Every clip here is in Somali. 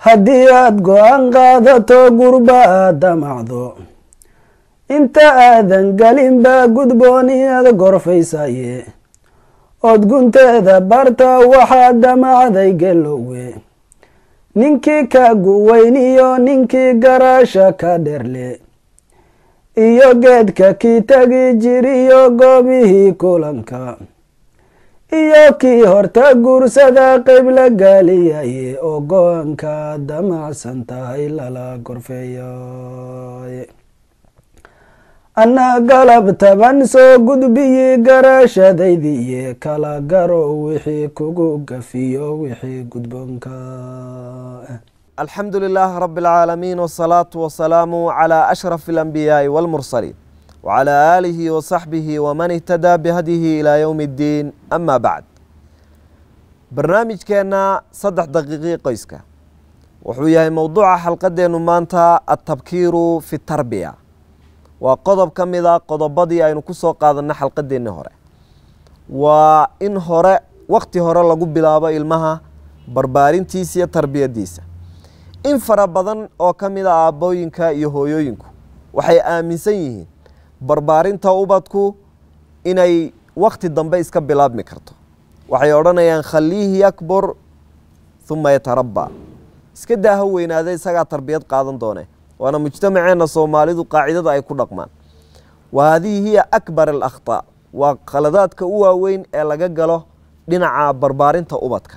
haddii aad go-aan qaadato gurba aad damacdo inta aadan gelinba gudboon inaad gorfaysaye ood gunteeda barta waxaad damacday gelowe ninkii ka guweyniyo ninkii garaasha ka dherle iyo geedka kii tagi jiriyo goobihii kulanka iyo kii horta guursada qeyb la gaaliyaye oo go-aanka damacsan tahay lala gorfeeyaye anna galab taban soo gudbiyi garaashadaydiiye kala garo wixii kugu gafiyo wixii gudboonka alxamdu lilaah rab اlcaalamiin wالsalaaةu wasalaamu عlى ashraf اlanbiyaaءi wاlmursaliin wعlى aalihi wasaxbihi wman ihtadaa bihadyihi ilى ywm اddiin ama bacd barnaamijkeenna saddex daqiiqii qoyska wuxuu yahay mowduuca xalqadeenu maanta atabkiiru fi tarbiya waa qodob ka mid a qodobadii aynu ku soo qaadanay xalqadeennii hore waa in hore wakti hore lagu bilaabo ilmaha barbaarintiisa iyo tarbiyadiisa in fara badan oo ka mid a aabbooyinka iyo hooyooyinku waxay aaminsan yihiin barbaarinta ubadku inay wakti dambe iska bilaabmi karto waxay odhanayaan khaliihi yakbur huma yatarabba iska daa ha weynaada isagaa tarbiyad qaadan doone waana mujtamaceenna soomaalidu qaacidada ay ku dhaqmaan wa haadihi hiya akbar alakhtaa waa khaladaadka u waaweyn ee laga galo dhinaca barbaarinta ubadka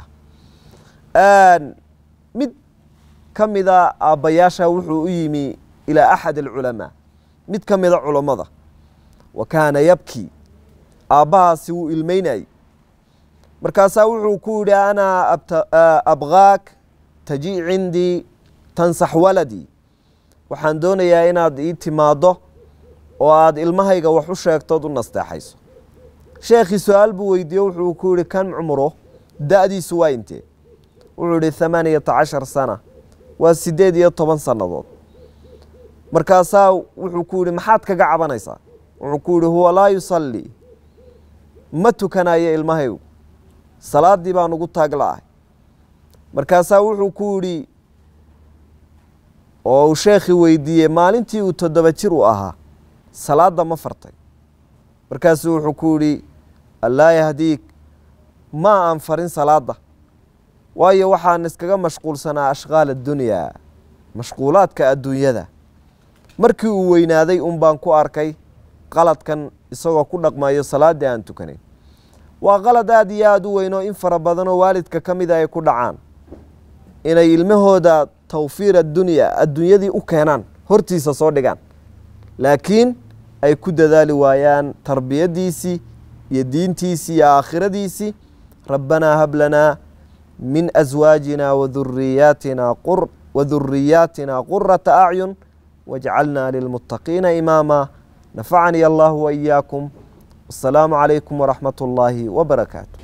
mid ka mida aabbayaasha wuxuu u yimi ilaa axad alculamaa mid ka mida culammada wa kaana yabki aabbahaasi wuu ilmeynayay markaasaa wuxuu ku yidhi anaa abgaak taji cindii tansax waladii waxaan doonayaa inaad ii timaaddo oo aada ilmahayga wax u sheegtood u nasteexayso sheekhii su-aal buu weydiiye wuxuu ku yihi kan cumro da-diisu waa intee wuxuu yihi thamaaniyata cashar sana waa siddeed iyo toban sannadood markaasaa wuxuu ku yihi maxaad kaga cabanaysaa wuxuu ku yihi huwa laa yusallii ma tukanayo ilmahaygu salaaddii baan ugu taagla-ahay markaasaa wuxuu ku yidhi oo uu sheekhii weydiiyey maalintii uu toddoba jir u ahaa salaadda ma fartay markaasuu wuxuu ku yidhi allaa yahdiik ma aan farin salaadda waayo waxaan iskaga mashquulsanaa ashqaal addunyaa mashquulaadka adduunyada markii uu weynaaday un baan ku arkay qaladkan isagoo ku dhaqmayo salaaddii aan tukanayn waa qalad aada iyo aada u weynoo in fara badanoo waalidka ka mida ay ku dhacaan inay ilmahooda tawfiir addunya adduunyadii u keenaan hortiisa soo dhigaan laakiin ay ku dadaali waayaan tarbiyadiisii iyo diintiisii iyo aakhiradiisii rabbanaa hab lanaa min aswaajina waduriyaatina waduriyaatina qurata acyun wajcalnaa lilmuttaqiina imaama nafacanii allahu waiyaakum wasalaamu calaykum waraxmat ullaahi wabarakaatu